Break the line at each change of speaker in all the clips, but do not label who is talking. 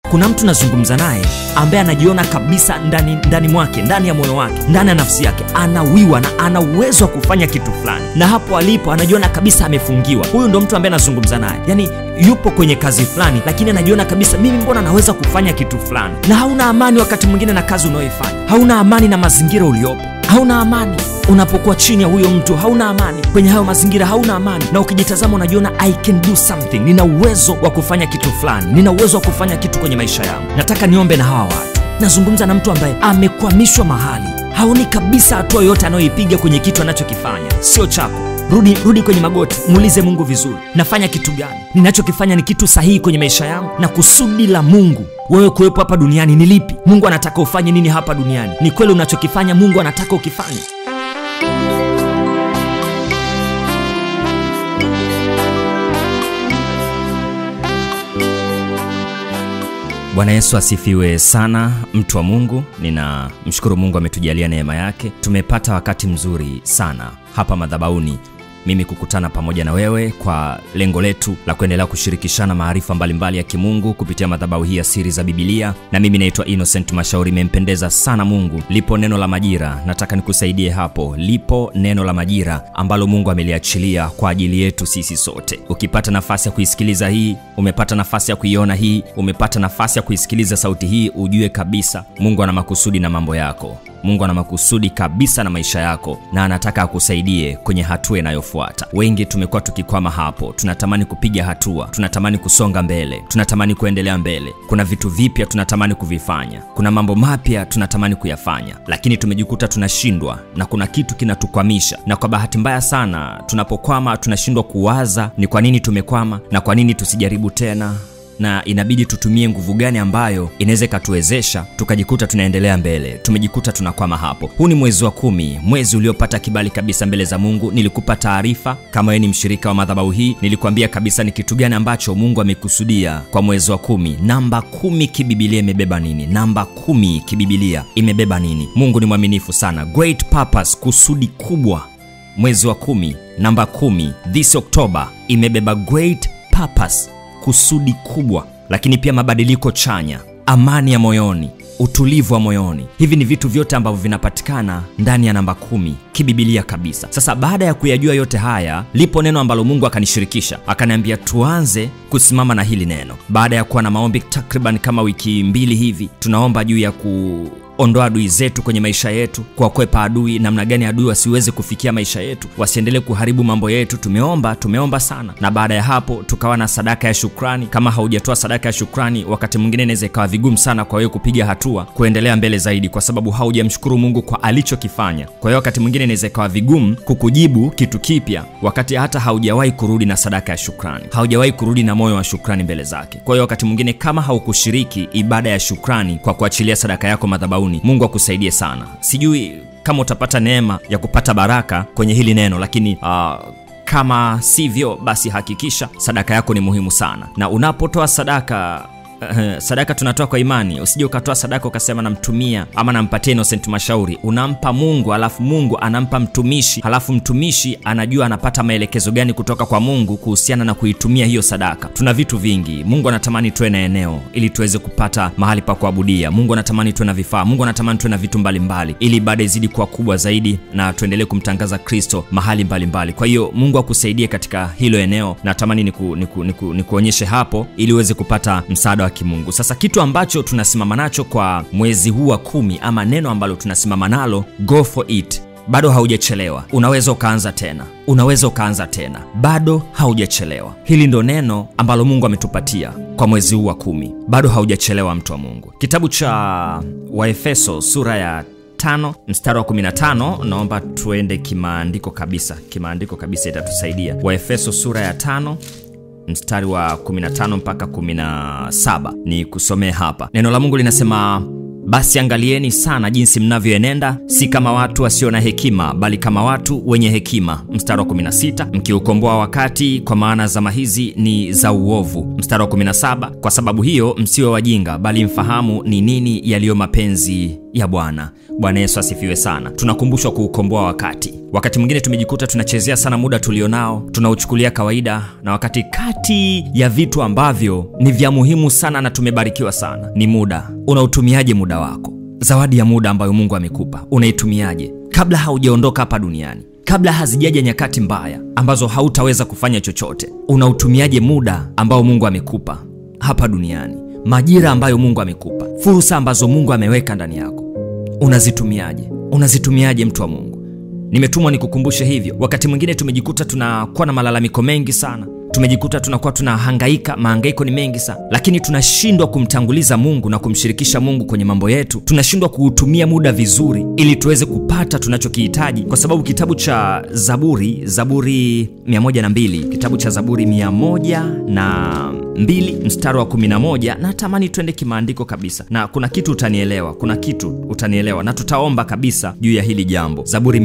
kuna mtu nazungumza naye ambaye anajiona kabisa ndani, ndani mwake ndani ya moyo wake ndani ya nafsi yake anawiwa na ana uwezo wa kufanya kitu fulani na hapo alipo anajiona kabisa amefungiwa huyu ndo mtu ambaye anazungumza naye yaani yupo kwenye kazi fulani lakini anajiona kabisa mimi mbona naweza kufanya kitu fulani na hauna amani wakati mwingine na kazi unayoifanya hauna amani na mazingira uliopo hauna amani unapokuwa chini ya huyo mtu hauna amani kwenye hayo mazingira hauna amani na ukijitazama unajiona i can do something nina uwezo wa kufanya kitu fulani nina uwezo wa kufanya kitu kwenye maisha yangu nataka niombe na hawa watu nazungumza na mtu ambaye amekwamishwa mahali haoni kabisa hatua yoyote anayoipiga kwenye kitu anachokifanya sio chako rudi rudi kwenye magoti muulize mungu vizuri nafanya kitu gani ninachokifanya ni kitu sahihi kwenye maisha yangu na kusudi la mungu wewe kuwepo hapa duniani ni lipi mungu anataka ufanye nini hapa duniani ni kweli unachokifanya mungu anataka ukifanye bwana yesu asifiwe sana mtu wa mungu ninamshukuru mungu ametujalia neema yake tumepata wakati mzuri sana hapa madhabauni mimi kukutana pamoja na wewe kwa lengo letu la kuendelea kushirikishana maarifa mbalimbali ya kimungu kupitia madhabahu hii ya siri za bibilia na mimi naitwa innocent mashauri imempendeza sana mungu lipo neno la majira nataka nikusaidie hapo lipo neno la majira ambalo mungu ameliachilia kwa ajili yetu sisi sote ukipata nafasi ya kuisikiliza hii umepata nafasi ya kuiona hii umepata nafasi ya kuisikiliza sauti hii ujue kabisa mungu ana makusudi na mambo yako mungu ana makusudi kabisa na maisha yako na anataka akusaidie kwenye hatua inayofuata wengi tumekuwa tukikwama hapo tunatamani kupiga hatua tunatamani kusonga mbele tunatamani kuendelea mbele kuna vitu vipya tunatamani kuvifanya kuna mambo mapya tunatamani kuyafanya lakini tumejikuta tunashindwa na kuna kitu kinatukwamisha na kwa bahati mbaya sana tunapokwama tunashindwa kuwaza ni kwa nini tumekwama na kwa nini tusijaribu tena na inabidi tutumie nguvu gani ambayo inaweza ikatuwezesha tukajikuta tunaendelea mbele tumejikuta tunakwama hapo huu ni mwezi wa kumi mwezi uliopata kibali kabisa mbele za mungu nilikupa taarifa kama wewe ni mshirika wa madhabahu hii nilikuambia kabisa ni kitu gani ambacho mungu amekusudia kwa mwezi wa kumi namba kumi kibibilia imebeba nini namba kumi kibibilia imebeba nini mungu ni mwaminifu sana great purpose kusudi kubwa mwezi wa kumi namba kumi this october imebeba great purpose kusudi kubwa lakini pia mabadiliko chanya amani ya moyoni utulivu wa moyoni hivi ni vitu vyote ambavyo vinapatikana ndani ya namba kumi kibibilia kabisa sasa baada ya kuyajua yote haya lipo neno ambalo mungu akanishirikisha akaniambia tuanze kusimama na hili neno baada ya kuwa na maombi takriban kama wiki mbili hivi tunaomba juu ya ku ondoa adui zetu kwenye maisha yetu kuwakwepa adui namna gani adui wasiweze kufikia maisha yetu wasiendelee kuharibu mambo yetu tumeomba tumeomba sana na baada ya hapo tukawa na sadaka ya shukrani kama haujatoa sadaka ya shukrani wakati mwingine inaweza ikawa vigumu sana kwa wewe kupiga hatua kuendelea mbele zaidi kwa sababu haujamshukuru mungu kwa alichokifanya kwa hiyo wakati mwingine inaweza ikawa vigumu kukujibu kitu kipya wakati hata haujawahi kurudi na sadaka ya shukrani haujawahi kurudi na moyo wa shukrani mbele zake kwa hiyo wakati mwingine kama haukushiriki ibada ya shukrani kwa kuachilia sadaka yako madhabauni mungu akusaidie sana sijui kama utapata neema ya kupata baraka kwenye hili neno lakini uh, kama sivyo basi hakikisha sadaka yako ni muhimu sana na unapotoa sadaka Uh, sadaka tunatoa kwa imani usije ukatoa sadaka ukasema namtumia ama nampatia innocent mashauri unampa mungu alafu mungu anampa mtumishi halafu mtumishi anajua anapata maelekezo gani kutoka kwa mungu kuhusiana na kuitumia hiyo sadaka tuna vitu vingi mungu anatamani tuwe na eneo ili tuweze kupata mahali pa kuabudia mungu anatamani tuwe na vifaa mungu anatamani tuwe na vitu mbalimbali mbali, ili ibada izidi kuwa kubwa zaidi na tuendelee kumtangaza kristo mahali mbalimbali mbali. kwa hiyo mungu akusaidie katika hilo eneo natamani nikuonyeshe niku, niku, niku, niku hapo ili uweze kupata msaada wa kimungu sasa kitu ambacho tunasimama nacho kwa mwezi huu wa kumi ama neno ambalo tunasimama nalo go for it bado haujachelewa unaweza ukaanza tena unaweza ukaanza tena bado haujachelewa hili ndo neno ambalo mungu ametupatia kwa mwezi huu wa kumi bado haujachelewa mtu wa mungu kitabu cha waefeso sura ya tano mstari wa 15 naomba tuende kimaandiko kabisa kimaandiko kabisa itatusaidia waefeso sura ya tano mstari wa 15 mpaka 17 ni kusomee hapa neno la mungu linasema basi angalieni sana jinsi mnavyoenenda si kama watu wasio na hekima bali kama watu wenye hekima mstari wa 16 mkiukomboa wakati kwa maana zama hizi ni za uovu mstari wa 17 kwa sababu hiyo msiwe wajinga bali mfahamu ni nini yaliyo mapenzi ya bwana bwana yesu asifiwe sana tunakumbushwa kuukomboa wakati wakati mwingine tumejikuta tunachezea sana muda tulionao tunauchukulia kawaida na wakati kati ya vitu ambavyo ni vya muhimu sana na tumebarikiwa sana ni muda unautumiaje muda wako zawadi ya muda ambayo mungu amekupa unaitumiaje kabla haujaondoka hapa duniani kabla hazijaja nyakati mbaya ambazo hautaweza kufanya chochote unautumiaje muda ambao mungu amekupa hapa duniani majira ambayo mungu amekupa fursa ambazo mungu ameweka ndani yako unazitumiaje unazitumiaje mtu wa mungu nimetumwa nikukumbushe hivyo wakati mwingine tumejikuta tunakuwa na malalamiko mengi sana tumejikuta tunakuwa tunahangaika mahangaiko ni mengi sana lakini tunashindwa kumtanguliza mungu na kumshirikisha mungu kwenye mambo yetu tunashindwa kuutumia muda vizuri ili tuweze kupata tunachokihitaji kwa sababu kitabu cha zaburi zaburi 102 kitabu cha zaburi 102 mstari wa 11 natamani twende kimaandiko kabisa na kuna kitu utanielewa kuna kitu utanielewa na tutaomba kabisa juu ya hili jambo zaburi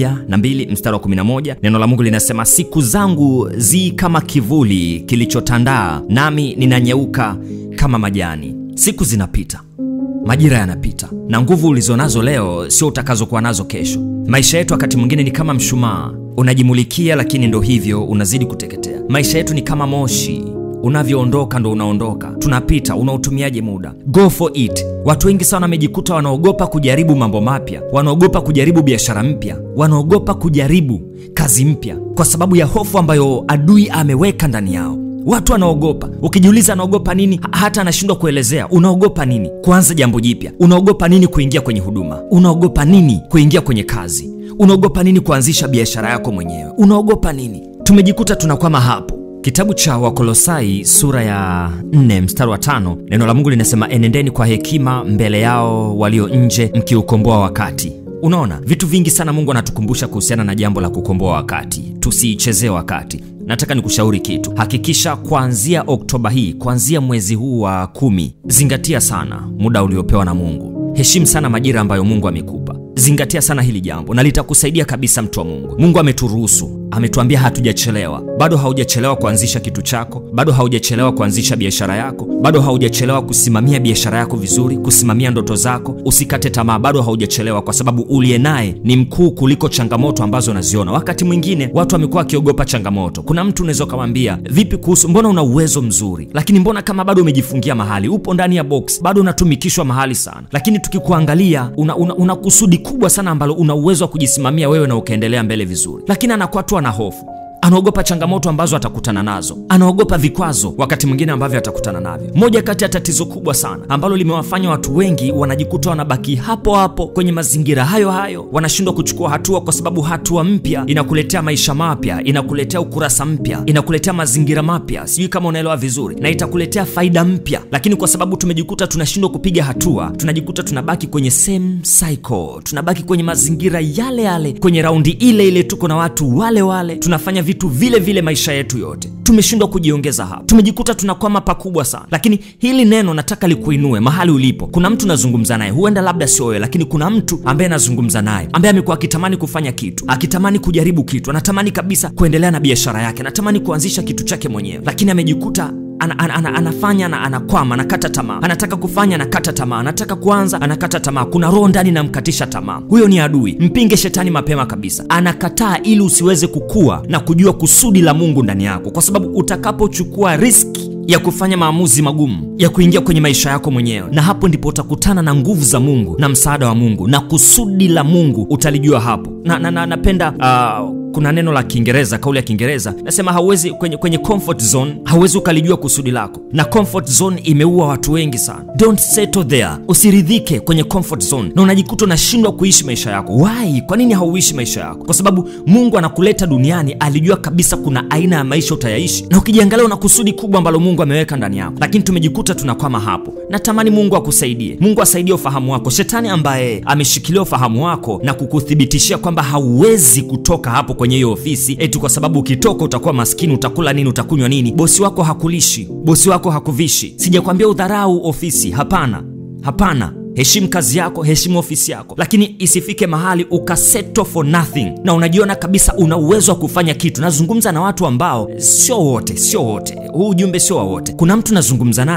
102 mstari wa 11 neno la mungu linasema siku zangu zi kama kivuli kilichotandaa nami ninanyeuka kama majani siku zinapita majira yanapita na nguvu ulizonazo leo sio utakazokuwa nazo kesho maisha yetu wakati mwingine ni kama mshumaa unajimulikia lakini ndo hivyo unazidi kuteketea maisha yetu ni kama moshi unavyoondoka ndo unaondoka tunapita unautumiaje muda go for it watu wengi sana wamejikuta wanaogopa kujaribu mambo mapya wanaogopa kujaribu biashara mpya wanaogopa kujaribu kazi mpya kwa sababu ya hofu ambayo adui ameweka ndani yao watu wanaogopa ukijiuliza anaogopa nini ha- hata anashindwa kuelezea unaogopa nini kuanza jambo jipya unaogopa nini kuingia kwenye huduma unaogopa nini kuingia kwenye kazi unaogopa nini kuanzisha biashara yako mwenyewe unaogopa nini tumejikuta tunakwama hapo kitabu cha wakolosai sura ya 4 mstari wa tano neno la mungu linasema enendeni kwa hekima mbele yao walio nje mkiukomboa wakati unaona vitu vingi sana mungu anatukumbusha kuhusiana na jambo la kukomboa wakati tusiichezee wakati nataka nikushauri kitu hakikisha kuanzia oktoba hii kuanzia mwezi huu wa kumi zingatia sana muda uliopewa na mungu heshimu sana majira ambayo mungu amekupa zingatia sana hili jambo na litakusaidia kabisa mtu wa mungu mungu ameturuhusu ametuambia hatujachelewa bado haujachelewa kuanzisha kitu chako bado haujachelewa kuanzisha biashara yako bado haujachelewa kusimamia biashara yako vizuri kusimamia ndoto zako usikate tamaa bado haujachelewa kwa sababu uliye naye ni mkuu kuliko changamoto ambazo unaziona wakati mwingine watu wamekuwa wakiogopa changamoto kuna mtu unaweza ukamwambia vipi kuhusu mbona una uwezo mzuri lakini mbona kama bado umejifungia mahali upo ndani ya box bado unatumikishwa mahali sana lakini tukikuangalia una, una, una kusudi kubwa sana ambalo una uwezo wa kujisimamia wewe na ukaendelea mbele vizuri lakini anakuwa tu ana hofu anaogopa changamoto ambazo atakutana nazo anaogopa vikwazo wakati mwingine ambavyo atakutana navyo moja kati ya tatizo kubwa sana ambalo limewafanya watu wengi wanajikuta wanabaki hapo hapo kwenye mazingira hayo hayo wanashindwa kuchukua hatua kwa sababu hatua mpya inakuletea maisha mapya inakuletea ukurasa mpya inakuletea mazingira mapya sijui kama unaelewa vizuri na itakuletea faida mpya lakini kwa sababu tumejikuta tunashindwa kupiga hatua tunajikuta tunabaki kwenye same cycle tunabaki kwenye mazingira yale yale kwenye raundi ile ile tuko na watu wale wale tunafanya vitu vile vile maisha yetu yote tumeshindwa kujiongeza hapa tumejikuta tunakwama pakubwa sana lakini hili neno nataka likuinue mahali ulipo kuna mtu nazungumza naye huenda labda sio wewe lakini kuna mtu ambaye anazungumza naye ambaye amekuwa akitamani kufanya kitu akitamani kujaribu kitu anatamani kabisa kuendelea na biashara yake anatamani kuanzisha kitu chake mwenyewe lakini amejikuta ana, ana, ana, anafanya na anakwama anakata tamaa anataka kufanya anakata tamaa anataka kuanza anakata tamaa kuna roho ndani namkatisha tamaa huyo ni adui mpinge shetani mapema kabisa anakataa ili usiweze kukua na kujua kusudi la mungu ndani yako kwa sababu utakapochukua riski ya kufanya maamuzi magumu ya kuingia kwenye maisha yako mwenyewe na hapo ndipo utakutana na nguvu za mungu na msaada wa mungu na kusudi la mungu utalijua hapo na, na, na napenda uh, kuna neno la kiingereza kauli ya kiingereza nasema hauwezi kwenye, kwenye comfort zone hauwezi ukalijua kusudi lako na comfort zone imeua watu wengi sana don't settle there usiridhike kwenye comfort zone na unajikuta unashindwa kuishi maisha yako why kwa nini hauishi maisha yako kwa sababu mungu anakuleta duniani alijua kabisa kuna aina ya maisha utayaishi na ukijiangalia una kusudi kubwa ambalo mungu ameweka ndani yako lakini tumejikuta tunakwama hapo natamani mungu akusaidie mungu asaidie ufahamu wako shetani ambaye ameshikilia ufahamu wako na kukuthibitishia kwamba hauwezi kutoka hapo kwenye hiyo ofisi eti kwa sababu ukitoka utakuwa maskini utakula nini utakunywa nini bosi wako hakulishi bosi wako hakuvishi sijakwambia udharau ofisi hapana hapana heshimu kazi yako heshimu ofisi yako lakini isifike mahali ukasettle for nothing na unajiona kabisa una uwezo wa kufanya kitu nazungumza na watu ambao sio wote sio wote huu ujumbe sio wa wote kuna mtu nazungumza naye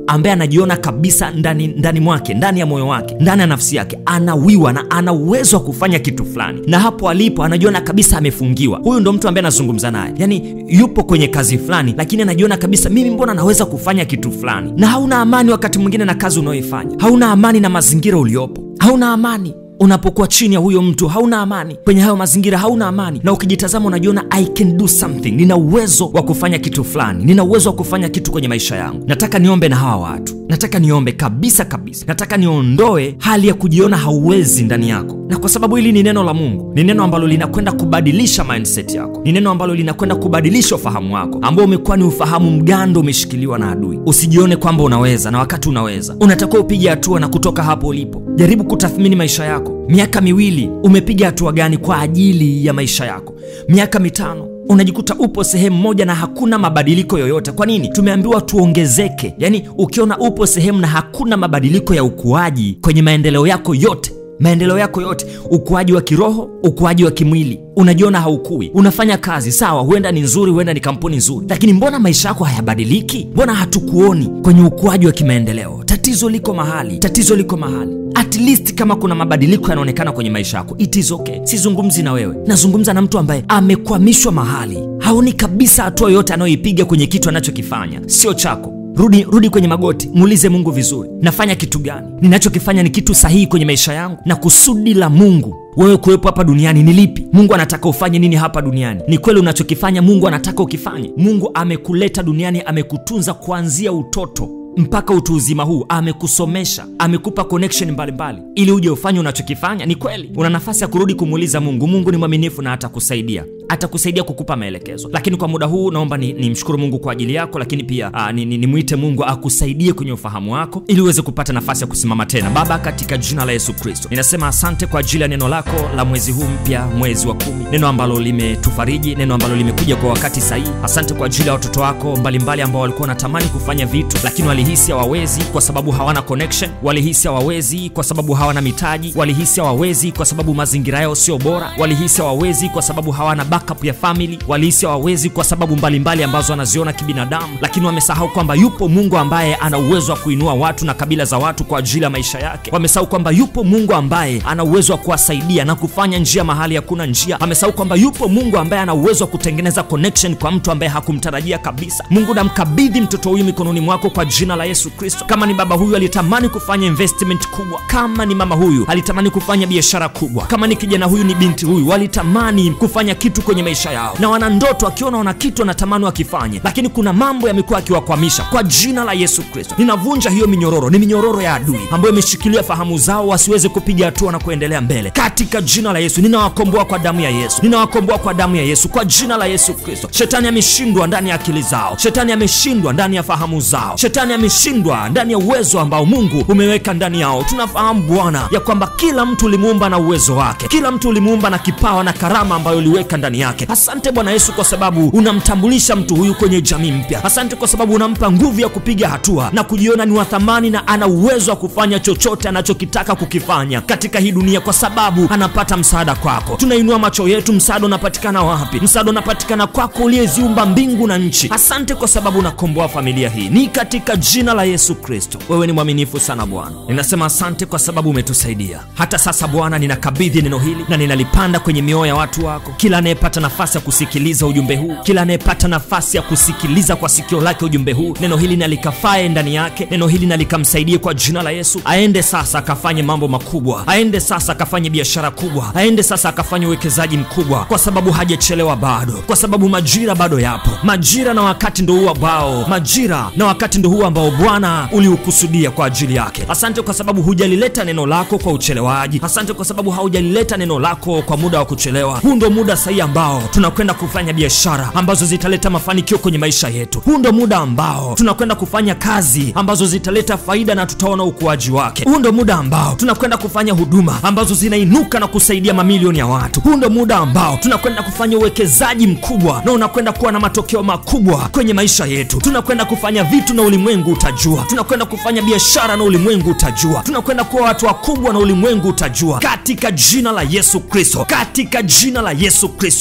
ambaye anajiona kabisa ndani, ndani mwake ndani ya moyo wake ndani ya nafsi yake anawiwa na ana uwezo wa kufanya kitu fulani na hapo alipo anajiona kabisa amefungiwa huyu ndo mtu ambaye anazungumza naye yani yupo kwenye kazi fulani lakini anajiona kabisa mimi mbona naweza kufanya kitu fulani na hauna amani wakati mwingine na kazi unayoifanya hauna amani na mazingira uliopo hauna amani unapokuwa chini ya huyo mtu hauna amani kwenye hayo mazingira hauna amani na ukijitazama unajiona i can do something nina uwezo wa kufanya kitu fulani nina uwezo wa kufanya kitu kwenye maisha yangu nataka niombe na hawa watu nataka niombe kabisa kabisa nataka niondoe hali ya kujiona hauwezi ndani yako na kwa sababu hili ni neno la mungu ni neno ambalo linakwenda kubadilisha mindset yako ni neno ambalo linakwenda kubadilisha ufahamu wako ambao umekuwa ni ufahamu mgando umeshikiliwa na adui usijione kwamba unaweza na wakati unaweza unatakiwa upige hatua na kutoka hapo ulipo jaribu kutathmini maisha yako miaka miwili umepiga hatua gani kwa ajili ya maisha yako miaka mitano unajikuta upo sehemu moja na hakuna mabadiliko yoyote kwa nini tumeambiwa tuongezeke yaani ukiona upo sehemu na hakuna mabadiliko ya ukuaji kwenye maendeleo yako yote maendeleo yako yote ukuaji wa kiroho ukuaji wa kimwili unajiona haukui unafanya kazi sawa huenda ni nzuri huenda ni kampuni nzuri lakini mbona maisha yako hayabadiliki mbona hatukuoni kwenye ukuaji wa kimaendeleo tatizo liko mahali tatizo liko mahali at least kama kuna mabadiliko yanaonekana kwenye maisha yako it is okay sizungumzi na wewe nazungumza na mtu ambaye amekwamishwa mahali haoni kabisa hatua yoyote anayoipiga kwenye kitu anachokifanya sio chako rudi rudi kwenye magoti muulize mungu vizuri nafanya kitu gani ninachokifanya ni kitu sahihi kwenye maisha yangu na kusudi la mungu wewe kuwepo hapa duniani ni lipi mungu anataka ufanye nini hapa duniani ni kweli unachokifanya mungu anataka ukifanye mungu amekuleta duniani amekutunza kuanzia utoto mpaka utu uzima huu amekusomesha amekupa connection mbalimbali ili uje ufanye unachokifanya ni kweli una nafasi ya kurudi kumuuliza mungu mungu ni mwaminifu na atakusaidia atakusaidia kukupa maelekezo lakini kwa muda huu naomba nimshukuru ni, ni mungu kwa ajili yako lakini pia aa, ni, ni, nimwite mungu akusaidie kwenye ufahamu wako ili uweze kupata nafasi ya kusimama tena baba katika jina la yesu kristo ninasema asante kwa ajili ya neno lako la mwezi huu mpya mwezi wa kumi neno ambalo limetufariji neno ambalo limekuja kwa wakati sahihi asante kwa ajili ya watoto wako mbalimbali ambao walikuwa wanatamani kufanya vitu lakini walihisi hawawezi kwa sababu hawana connection walihisi hawawezi kwa sababu hawana mitaji walihisi hawawezi kwa sababu mazingira yao sio bora walihisi hawawezi kwa sababu hawana backup ya family walihisi hawawezi kwa sababu mbalimbali mbali ambazo wanaziona kibinadamu lakini wamesahau kwamba yupo mungu ambaye ana uwezo wa kuinua watu na kabila za watu kwa ajili ya maisha yake wamesahau kwamba yupo mungu ambaye ana uwezo wa kuwasaidia na kufanya njia mahali hakuna njia wamesahau kwamba yupo mungu ambaye ana uwezo wa kutengeneza connection kwa mtu ambaye hakumtarajia kabisa mungu namkabidhi mtoto huyu mikononi mwako kwa jina la yesu kristo kama ni baba huyu alitamani kufanya investment kubwa kama ni mama huyu alitamani kufanya biashara kubwa kama ni kijana huyu ni binti huyu walitamani kufanya kitu kwenye maisha yao na wana ndoto akiona wana kitu wanatamani wakifanye lakini kuna mambo yamekuwa akiwakwamisha kwa jina la yesu kristo ninavunja hiyo minyororo ni minyororo ya adui ambayo imeshikilia fahamu zao wasiweze kupiga hatua na kuendelea mbele katika jina la yesu ninawakomboa kwa damu ya yesu ninawakomboa kwa damu ya yesu kwa jina la yesu kristo shetani ameshindwa ndani ya akili zao shetani ameshindwa ndani ya fahamu zao shetani ameshindwa ndani ya uwezo ambao mungu umeweka ndani yao tunafahamu bwana ya kwamba kila mtu ulimuumba na uwezo wake kila mtu ulimuumba na kipawa na karama ambayo uliweka ndani yake asante bwana yesu kwa sababu unamtambulisha mtu huyu kwenye jamii mpya asante kwa sababu unampa nguvu ya kupiga hatua na kujiona ni wa thamani na ana uwezo wa kufanya chochote anachokitaka kukifanya katika hii dunia kwa sababu anapata msaada kwako tunainua macho yetu msaada unapatikana wapi msaada unapatikana kwako uliyeziumba mbingu na nchi asante kwa sababu unakomboa familia hii ni katika jina la yesu kristo wewe ni mwaminifu sana bwana ninasema asante kwa sababu umetusaidia hata sasa bwana ninakabidhi neno hili na ninalipanda kwenye mioyo ya watu wako kila anayepata nafasi ya kusikiliza ujumbe huu kila anayepata nafasi ya kusikiliza kwa sikio lake ujumbe huu neno hili nalikafae ndani yake neno hili nalikamsaidie kwa jina la yesu aende sasa akafanye mambo makubwa aende sasa akafanye biashara kubwa aende sasa akafanye uwekezaji mkubwa kwa sababu hajachelewa bado kwa sababu majira bado yapo majira na wakati ndo huu ambao majira na wakati ndo huu ambao bwana uliukusudia kwa ajili yake asante kwa sababu hujalileta neno lako kwa uchelewaji asante kwa sababu haujalileta neno lako kwa muda wa kuchelewa huu ndo muda sahihi ambao tunakwenda kufanya biashara ambazo zitaleta mafanikio kwenye maisha yetu huu ndo muda ambao tunakwenda kufanya kazi ambazo zitaleta faida na tutaona ukuaji wake huu ndo muda ambao tunakwenda kufanya huduma ambazo zinainuka na kusaidia mamilioni ya watu huu ndo muda ambao tunakwenda kufanya uwekezaji mkubwa na unakwenda kuwa na matokeo makubwa kwenye maisha yetu tunakwenda kufanya vitu na ulimwengu utajua tunakwenda kufanya biashara na ulimwengu utajua tunakwenda kuwa watu wakubwa na ulimwengu utajua katika jina la yesu kristo katika jina la yesu kristo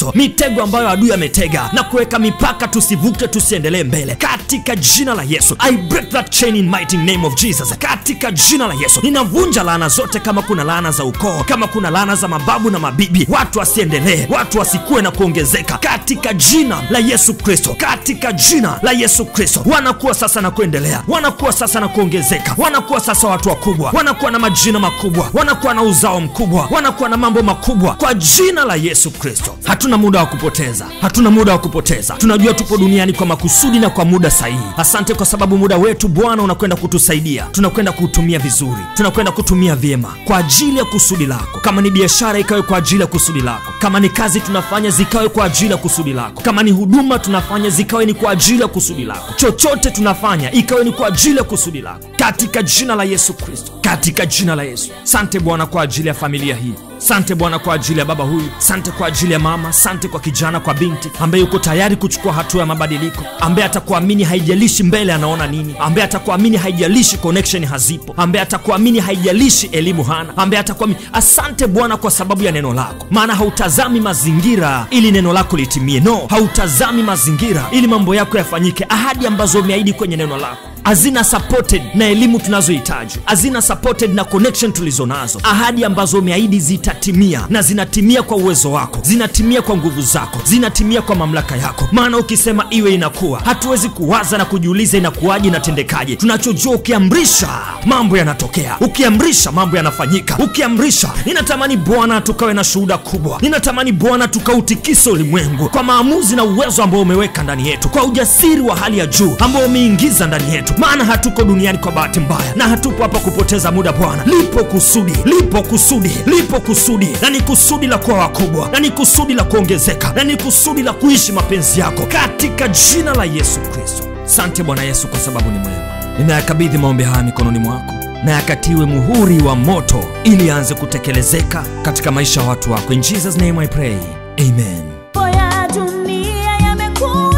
kristo mitego ambayo adui ametega na kuweka mipaka tusivuke tusiendelee mbele katika jina la yesu i break that chain in mighty name of jesus katika jina la yesu ninavunja laana zote kama kuna laana za ukoo kama kuna laana za mababu na mabibi watu wasiendelee watu wasikuwe na kuongezeka katika jina la yesu kristo katika jina la yesu kristo wanakuwa sasa na kuendelea wanakuwa sasa na kuongezeka wanakuwa sasa watu wakubwa wanakuwa na majina makubwa wanakuwa na uzao mkubwa wanakuwa na mambo makubwa kwa jina la yesu kristo hatuna muda wa kupoteza hatuna muda wa kupoteza tunajua tupo duniani kwa makusudi na kwa muda sahihi asante kwa sababu muda wetu bwana unakwenda kutusaidia tunakwenda kuutumia vizuri tunakwenda kutumia vyema kwa ajili ya kusudi lako kama ni biashara ikawe kwa ajili ya kusudi lako kama ni kazi tunafanya zikawe kwa ajili ya kusudi lako kama ni huduma tunafanya zikawe ni kwa ajili ya kusudi lako chochote tunafanya ikawe ni kwa ajili ya kusudi lako katika jina la yesu kristo katika jina la yesu sante bwana kwa ajili ya familia hii sante bwana kwa ajili ya baba huyu sante kwa ajili ya mama sante kwa kijana kwa binti ambaye yuko tayari kuchukua hatua ya mabadiliko ambaye atakuamini haijalishi mbele anaona nini ambaye atakuamini haijalishi connection hazipo ambaye atakuamini haijalishi elimu hana ambaye atakuamini asante bwana kwa sababu ya neno lako maana hautazami mazingira ili neno lako litimie no hautazami mazingira ili mambo yako yafanyike ahadi ambazo umeahidi kwenye neno lako hazina supported na elimu tunazohitaji hazina supported na connection tulizo nazo ahadi ambazo umeahidi zitatimia na zinatimia kwa uwezo wako zinatimia kwa nguvu zako zinatimia kwa mamlaka yako maana ukisema iwe inakuwa hatuwezi kuwaza na kujiuliza inakuwaje inatendekaje tunachojua ukiamrisha mambo yanatokea ukiamrisha mambo yanafanyika ukiamrisha ninatamani bwana tukawe na shuhuda kubwa ninatamani bwana tukautikise ulimwengu kwa maamuzi na uwezo ambao umeweka ndani yetu kwa ujasiri wa hali ya juu ambao umeingiza ndani yetu maana hatuko duniani kwa bahati mbaya na hatupo hapa kupoteza muda bwana lipo kusudi lipo kusudi lipo kusudi na ni kusudi la kuwa wakubwa na ni kusudi la kuongezeka na ni kusudi la kuishi mapenzi yako katika jina la yesu kristo sante bwana yesu kwa sababu ni mwema ninayakabidhi maombi haya mikononi mwako na yakatiwe muhuri wa moto ili aanze kutekelezeka katika maisha ya watu wako in jesus name i pray amen
Mambo ya dunia yamekuwa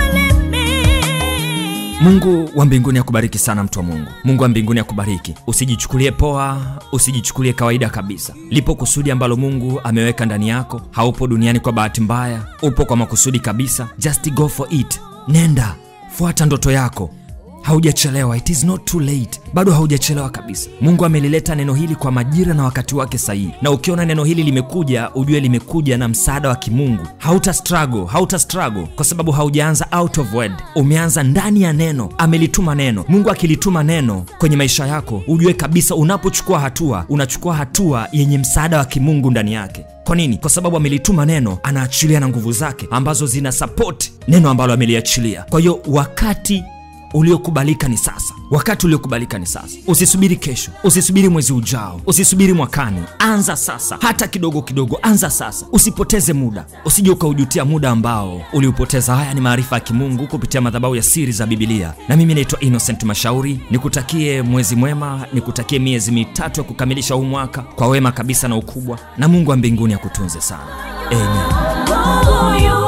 limi.
mungu wa mbinguni akubariki sana mtu wa mungu mungu wa mbinguni akubariki usijichukulie poa usijichukulie kawaida kabisa lipo kusudi ambalo mungu ameweka ndani yako haupo duniani kwa bahati mbaya upo kwa makusudi kabisa just go for it nenda fuata ndoto yako haujachelewa it is not too late bado haujachelewa kabisa mungu amelileta neno hili kwa majira na wakati wake sahihi na ukiona neno hili limekuja ujue limekuja na msaada wa kimungu hauta struggle hauta struggle kwa sababu haujaanza out of word umeanza ndani ya neno amelituma neno mungu akilituma neno kwenye maisha yako ujue kabisa unapochukua hatua unachukua hatua yenye msaada wa kimungu ndani yake kwa nini kwa sababu amelituma neno anaachilia na nguvu zake ambazo zina sapoti neno ambalo ameliachilia kwa hiyo wakati uliokubalika ni sasa wakati uliokubalika ni sasa usisubiri kesho usisubiri mwezi ujao usisubiri mwakani anza sasa hata kidogo kidogo anza sasa usipoteze muda usije ukaujutia muda ambao uliupoteza haya ni maarifa ya kimungu kupitia madhabahu ya siri za bibilia na mimi naitwa innocent mashauri nikutakie mwezi mwema nikutakie miezi mitatu ya kukamilisha huu mwaka kwa wema kabisa na ukubwa na mungu wa mbinguni akutunze sana amen
Mungu yu